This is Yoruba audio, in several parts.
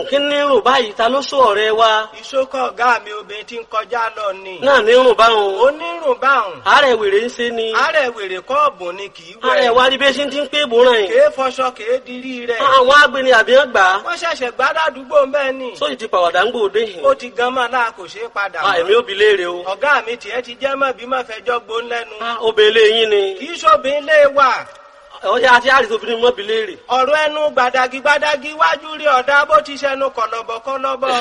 kí ní rùn báyìí ta ló sọ ọ̀rẹ́ wa ìṣókọ̀ ọ̀gá mi obìnrin tí ń kọjá lọ ni. náà ní rùn báwọn onírùn báhùn. àárẹ̀ wèrè ń ṣe ni àárẹ̀ wèrè kọ́ọ̀bù ni kì í àárẹ̀ wẹ̀. wa rí bí ṣe ti ń pé ìbòràn yìí kèé fọṣọ kèé dirí rẹ̀. àwọn agbeni àbí wọn gbà á wọ́n ṣẹ̀ṣẹ̀ gbádàdúgbò mbẹ́ ni. sóyì ti pàwàdà ń gbòde yìí ó ti gan mọ́ náà kò ṣeé padà Ah, èmi mọ́. ò bi léèrè o ọ̀gá mi tiẹ̀ ti jẹ́ mọ́ bí mọ́ fẹjọ́ gbón lẹ́nu. Ah, obìnrin yín ni kì í ṣòbin lé wà. ọjà àti àrìsí obìnrin mọ́ bi léèrè ọ̀rọ̀ ẹnu gbàdàgì gbàdàgì wájú rí ọ̀dà bó ti ṣẹnu kọ̀lọ̀bọ̀ kọ̀lọ̀bọ̀.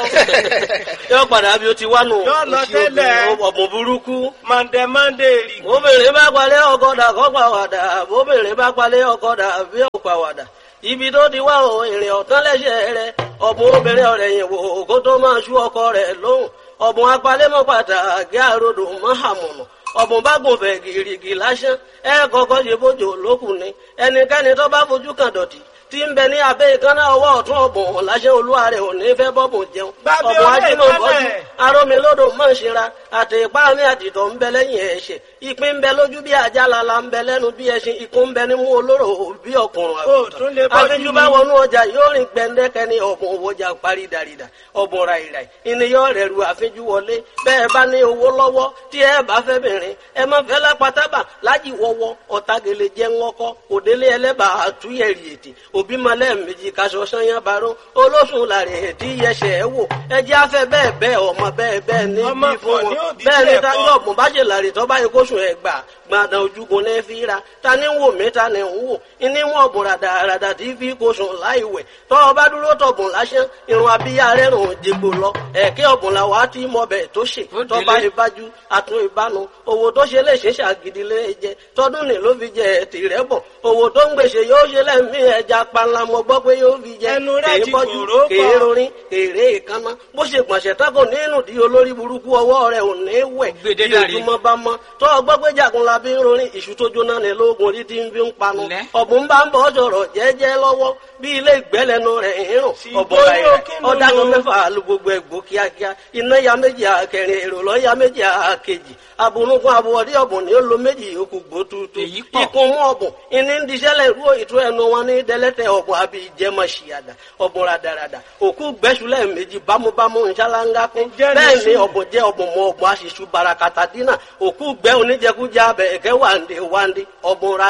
yóò padà bí o ti wá nù Yóò lọ Òṣì tẹ́lẹ̀. obìnrin, ọ̀bùn burúkú mọ̀ndẹ̀ mọ̀ndẹ̀ rì. obìnrin bá palẹ̀ ọkọ̀dà kọ́ pàwàdà obìnrin bá palẹ̀ ọkọ̀dà bí ó pàwàdà ibi tó ti wá o ìrìn ọ̀tán lẹ́sẹ̀ rẹ ọ̀bùn obìnrin ọ̀rẹ́ yìí wò kó tó máa ṣú ọkọ rẹ̀ lóhùn ọ̀bùn apalẹ́mọ́ pàtàkì àròdò mọ́hàmùnà ọ̀bùn bá gùn fẹ̀ gìrìgì lásán ẹ kọ́kọ́ ṣe bójú olókùn ni ẹnikẹ́ni tó bá fojú kan dọ̀tí tí ń bẹ ní abẹ́ ìkànnà ọwọ́ ọ̀tún ọ̀bùn lásán olúwa rẹ̀ ò ní fẹ́ bọ́bùn jẹun Gbàgbé ọ̀bùn orí ajímọ̀ bọ́jú ìkànnà ẹ̀. arómi lódò mọ̀ ń ṣera àti ipá mi àtìtọ̀ ń bẹ lẹ́yìn ẹ̀ṣẹ̀ ìpín ń bẹ lójú bí àjálala ń bẹ lẹ́nu bí ẹṣin ikún ń bẹ nímú olóró bí ọkùnrin Ó tún lè bọ́jú àfijù ni. bá wọnú ọjà yóò rìn gbẹndẹkẹ ní ọ̀bùn òwòjà parí dàrídà ọ̀bùn ràìràì ìníyàn rẹ̀ ru àfijù wọlé bẹ́ẹ̀ bá ní owó lọ́wọ́ tí ẹ bá fẹ́ bìnrin ẹ má fẹ́ lápátábà lájì wọ́wọ́ ọ̀tagele jẹ́ ńlọ́kọ́ òdélé ẹlẹ́bà àtúnyẹ̀rì ètè òbí malẹ̀ méjì kaṣọ sanyá baró olóṣùn làrẹ̀ ètí yẹsẹ̀ ẹ wò ẹjẹ́ afẹ́ bẹ́ẹ̀ bẹ́ẹ̀ ọmọ bẹ́ẹ̀ bẹ́ẹ̀ ní Ọmọ bí fún pọ̀ ní wọn òbí bẹ́ẹ̀ ni bẹ́ẹ̀ táyọ̀ kọ́. ọ̀gbọ̀n bá ṣe làrẹ̀ tọ́ báyìí kóṣù ẹ̀ gbà gbàdàn ojúgun ní fi ra ta ni ń wò mí ta ni ń wò ìní wọn ọ̀bùn ràdàràdà tí fi kóṣù láì wẹ̀ tọ́ ọ bá dúró tọ̀bùn lásán irun abíyá rẹ̀ rùn jègbò lọ ẹ̀kẹ́ ọ̀bùn làwọn á ti mọ bẹ̀ tó ṣe Ó tọ́ bá délé. ìbájú àtún ìbánu owó tó ṣe lè ṣe ṣàgídí lé jẹ tọdún ní ló fi jẹ tìrẹ bọ owó tó ń gbèsè yóò ṣe lẹ́mí ẹja panla mo gbọ́ pé yóò fi jẹ Ẹnu rẹ̀ kèé ti bọ́jú kòró pọ̀. kèé rorin kèrè ìkànnà bó ṣe gbọ̀nsẹ̀ tako nínú di olórí burúkú ọwọ́ rẹ̀ ò ní wẹ̀ Gbèdé bí dàrí. ojúmọ́ bá mọ́ tó ọgbọ́ pé jagun la bí ń rorin ìṣù tó jóná ní lóògùn orí tí ń fi ń panu Lẹ́. ọ̀bùn bá ń bọ̀ sọ̀rọ̀ jẹ́jẹ́ lọ́wọ́ bí ilé ìgbẹ́lẹ́nu rẹ̀ ń rùn Sì, ọ̀bọ̀ bóyá rẹ̀ kí ló ọ̀dàgàn lò? mẹ́fà lu gbogbo ẹ̀gbọ́ kíákíá iná ya méjì àkẹrin èrò lọ́ ya méjì àkejì abunugun abuwọ̀dí ọ̀bùn ni ó lo méjì yòókù gbó tuutu Èyí pọ̀. ikun mú ọ̀bùn ìní ń diṣẹ́lẹ̀ ìrú ìtú ẹnu wọn ní dẹ́lẹ́tẹ̀ ọ̀bùn àbí ìjẹmọ̀ ṣìyàdà ọ̀bùn radarada òkú gbẹ́sùlẹ̀ méjì bámúbámú nṣáláńgá kún Ǹjẹ́ ní bẹ́ẹ̀ ni sùn? ọ̀bùn jẹ́ ọ̀bùn mọ ọ̀bùn aṣíṣú barakata dínà òkú gbẹ́ oníjẹkújẹ abẹ ẹ̀kẹ́ wàǹdé wàǹdé ọ̀bùn ra